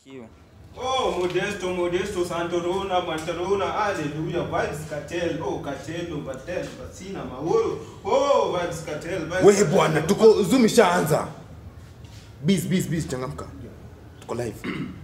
Barikiwe. Oh, Modesto, Modesto, Santorona, Mantarona, Hallelujah, Vibes Cartel, oh, Cartel, Batel, Basina, Maoro, oh, Vibes Cartel, Vibes wewe Cartel. bwana tuko zoom ishaanza bis bis bis changamka tuko live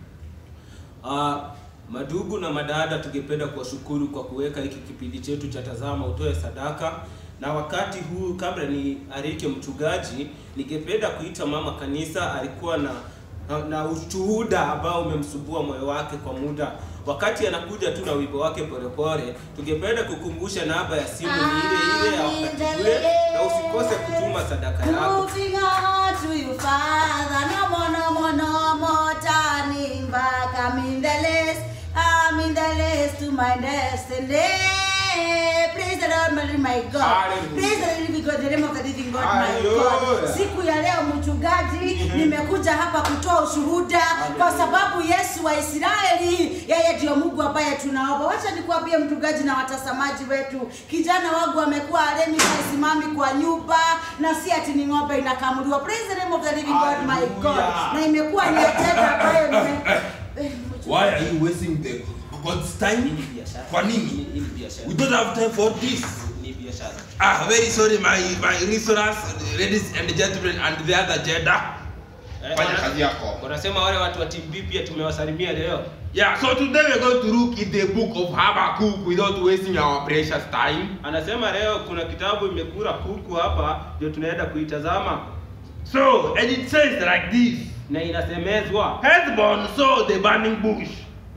Uh, madugu na madada, tungependa kuwashukuru kwa kuweka hiki kipindi chetu cha Tazama Utoe Sadaka, na wakati huu, kabla ni arike mchungaji, ningependa kuita mama kanisa. Alikuwa na na, na ushuhuda ambao umemsumbua moyo wake kwa muda. Wakati anakuja tu na wimbo wake polepole, tungependa kukumbusha namba ya simu ni ile ile ya wakati ule, na usikose kutuma sadaka yako. Moving on to you, Father. No more, no more, no more turning back. I'm in the list. I'm in the list to my destiny. Praise the Lord, my, my God. Hallelujah. Praise the living God, the name of the living God, my God. Hallelujah. Siku ya leo mchungaji, nimekuja hapa kutoa ushuhuda kwa sababu Yesu wa Israeli, yeye ndio Mungu ambaye tunaomba. Wacha nikuambie mchungaji na watazamaji wetu, kijana wangu amekuwa alemi haisimami kwa nyumba na si ati ni ng'ombe inakamuliwa. Praise the name of the living God, my God. Hallelujah. Na imekuwa ni ajenda ambayo nime Eh, Why are you wasting the God's time? Hii ni biashara. Kwa nini? Hii ni biashara. We don't have time for this. Ni biashara. Ah, very sorry, my my listeners, ladies and gentlemen, and the other gender. Eh, Fanya wana- kazi yako. Wanasema wale watu wa team B pia tumewasalimia leo. Yeah, so today we're going to look in the book of Habakkuk without wasting our precious time. Anasema leo kuna kitabu imekura kuku hapa, ndio tunaenda kuitazama So, and it says like this na inasemezwa Hezbon saw the burning bush,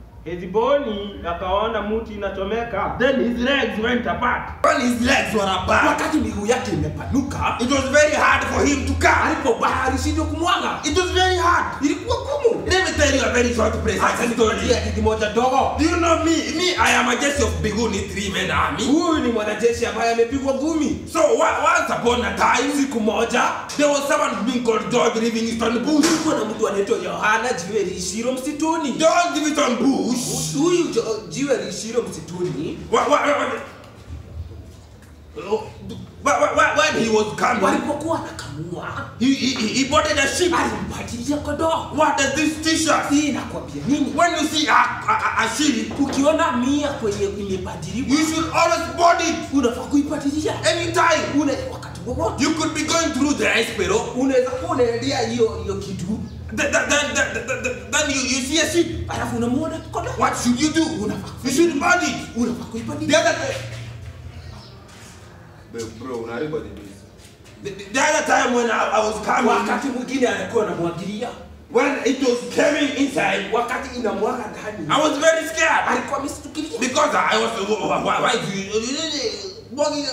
Hezboni akaona mti inachomeka, then his legs went apart. When his legs were apart, Wakati miguu yake imepanuka, it was very hard for him to come. alipobaa alishindwa kumwaga. It was very hard. Ilikuwa gumu. Let me tell you a very short Acha present nikupatie story. hadithi moja dogo. Do you know me? Me, I am a Jesse of Biguni three men army. Huyu ni mwanajeshi ambaye amepigwa ngumi. So wa- once upon a time, Siku moja there was someone being called George Livingston Bush. kulikuwa na mtu anaitwa Yohana jiwe liishiro msituni. George Livingston Bush. Huyu Jo- jiwe liishiro msituni, Wa- wa- wa- wa- wa- wa- wa- When he was coming, walipokuwa anakamua he, he, he boarded a ship. alimpatilia kodoo. What does this t-shirt? Hii inakwambia nini? When you see a, a, a- a ship, Ukiona mia kwenye imebadiliwa, you should always board it unafaa kuipatilia anytime. una wakati wowote. You could be going through the ice pero. Unaweza kuwa unaendea hiyo hiyo kitu, Then, then, then, then, then, then you, you see a ship. alafu unamuona kodoo, What should you do? You should board it. unafaa The kuipatilia. other time, the, the other time when I, I was coming, Wakati mwingine alikuwa anamwagilia, when it was coming inside, wakati inamwaga ndani, I was very scared alikuwa ameshtukilia. because I was why, why do you walking?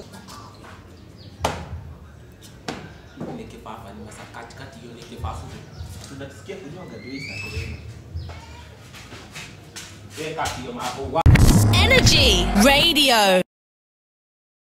Ni kifafa, ni masa katikati hiyo ni kifafu. tunasikia kunyonga ndio hii sasa. Weka hiyo mambo Energy Radio.